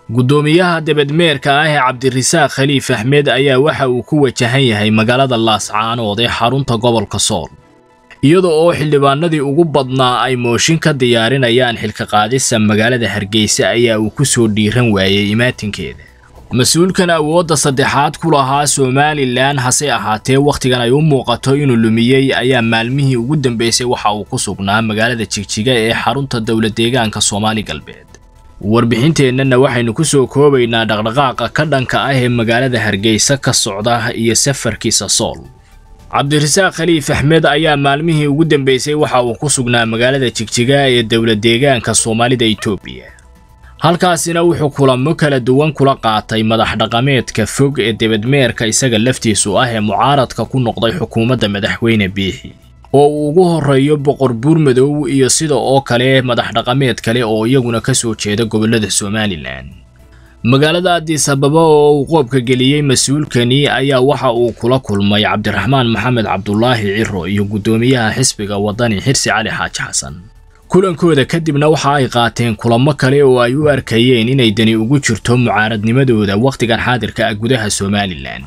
guddoomiyaha debedmeerka ah ee cabdirasaaq khaliif axmed ayaa waxa uu ku wajahan yahay magaalada laascaanood ee xarunta gobolka sool iyada oo xildhibaanadii ugu badnaa ay mooshin ka diyaarinayaan xilka qaadisa magaalada hargeysa ayaa uu ku soo dhiiran waayey imaatinkeeda mas-uulkan awoodda saddexaad ku lahaa somalilan hase ahaatee wakhtigan ay u muuqato inuu lumiyey ayaa maalmihii ugu dambeysay waxa uu ku sugnaa magaalada jigjiga ee xarunta dowlad deegaanka soomaali galbeed warbixinteennana waxaynu ku soo koobaynaa dhaqdhaqaaqa ka dhanka ah ee magaalada hargeysa ka socda iyo safarkiisa sool cabdirasaaq khaliif axmed ayaa maalmihii ugu dambeysay waxa uu ku sugnaa magaalada jigjiga ee dowlad deegaanka soomaalida itoobiya halkaasina wuxuu kulamo kala duwan kula qaatay madax dhaqameedka fog ee debedmeerka isaga laftiisu ah ee mucaaradka ku noqday xukuumadda madaxweyne biixi oo uu ugu horreeyo boqor buurmadow iyo sida oo kale madax dhaqameed kale oo iyaguna ka soo jeeda gobollada somalilan magaalada addis ababa oo uu qoobka geliyey mas-uulkani ayaa waxa uu kula kulmay cabdiraxmaan maxamed cabdulaahi ciro iyo guddoomiyaha xisbiga waddani xirsi cali xaaji xasan kulankooda kadibna waxa ay qaateen kulamo kale oo ay u arkayeen inay dani ugu jirto mucaaradnimadooda wakhtigan xaadirka ah gudaha somalilan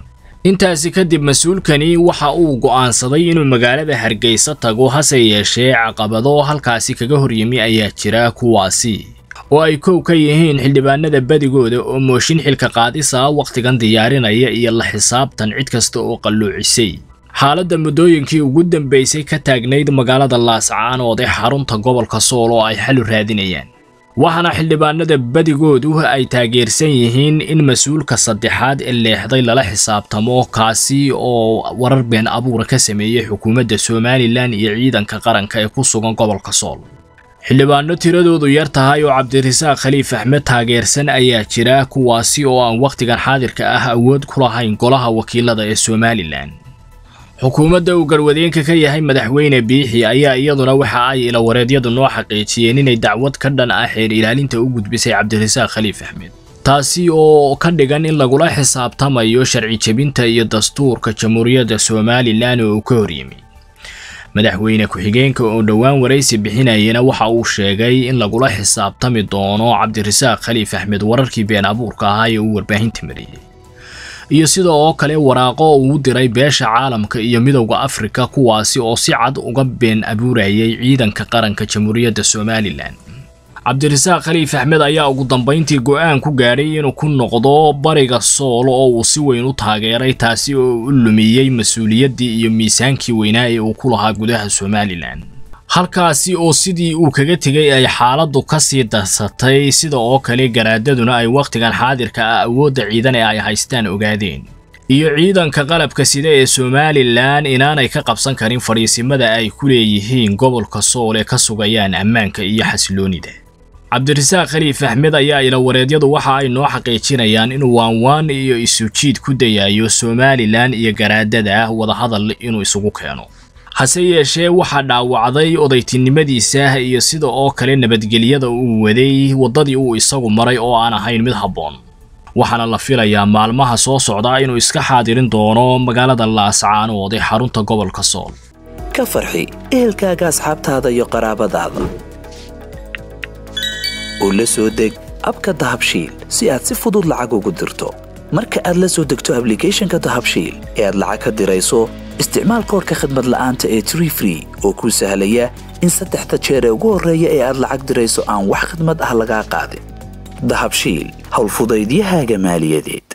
intaasi kadib mas-uulkani waxa uu go'aansaday inuu magaalada hargeysa tago hase yeeshee caqabado halkaasi kaga horyimi ayaa jira kuwaasi oo ay kow ka yihiin xildhibaanada badigooda oo mooshin xilka qaadisa wakhtigan diyaarinaya iyo la xisaabtan cid kasta oo qalluucisay xaaladda muddooyinkii ugu dambeysay ka taagnayd magaalada laascaanood ee xarunta gobolka sool oo ay xalu raadinayaan waxaana xildhibaanada badigoodu ay taageersan yihiin in mas-uulka saddexaad ee leexday lala xisaabtamo kaasi oo warar been abuura ka sameeyey xukuumadda somalilan iyo ciidanka qaranka ee ku sugan gobolka sool xildhibaano tiradoodu yar tahay oo cabdirasaaq khaliif axmed taageersan ayaa jira kuwaasi oo aan wakhtigan xaadirka ah awood ku lahayn golaha wakiilada ee somalilan xukuumadda uu garwadeenka ka yahay madaxweyne biixi ayaa iyaduna waxa ay ilawareedyadu noo xaqiijiyeen inay dacwad ka dhan ah xeer ilaalinta u gudbisay cabdirasaaq khaliif axmed taasi oo ka dhigan in lagula xisaabtamayo sharci jebinta iyo dastuurka jamhuuriyadda somalilan oo uu ka horyimi madaxweyne ku-xigeenka oo dhowaan waraysi bixinayana waxa uu sheegay in lagula xisaabtami doono cabdirasaaq khaliif axmed wararkii been abuurka ahaa ee uu warbaahinta mariyey iyo sida oo kale waraaqo uu diray beesha caalamka iyo midowda afrika kuwaasi oo si cad uga been abuurayay ciidanka qaranka jamhuuriyadda somalilan cabdirasaaq khaliif axmed ayaa ugu dambayntii go'aan ku gaadhay inuu ku noqdo bariga sool oo uu si weyn u taageeray taasi oo u lumiyey mas-uuliyaddii iyo miisaankii weynaa ee uu ku lahaa gudaha somalilan halkaasi oo sidii uu kaga tegay ay xaaladdu ka sii darsatay sida oo kale garaadaduna ay wakhtigan xaadirka ah awoodda ciidan ee ay haystaan ogaadeen iyo ciidanka qalabka sida ee somalilan inaanay ka qabsan karin fadhiisimada ay ku leeyihiin gobolka sool ee ka sugayaan ammaanka iyo xasiloonida cabdirasaaq khaliif axmed ayaa ilawareedyadu waxa ay noo xaqiijinayaan inuu waanwaan iyo isujiid ku dayayo somalilan iyo garaadada wadahadal inuu isugu keeno hase yeeshee waxaa dhaawacday odaytinimadiisa iyo sida oo kale nabadgelyada uu waday waddadii uu isagu maray oo aan ahayn mid habboon waxaana la filayaa maalmaha soo socda inuu iska xaadirin doono magaalada laascaanood ee xarunta gobolka sool ka farxi ehelkaaga asxaabtaada iyo qaraabadaada oo la soo deg abka dahabshiil si aad si fudud lacag ugu dirto marka aad la soo degto ablicathonka dahabshiil ee aad lacag ka dirayso isticmaal koorka khadmad la'aanta ee tree free oo kuu sahlaya in saddexda jeer ee ugu horreeya ee aad lacag dirayso aan wax khadmad ah lagaa qaadin dahabshiil howlfudaydiyahaaga maaliyadeed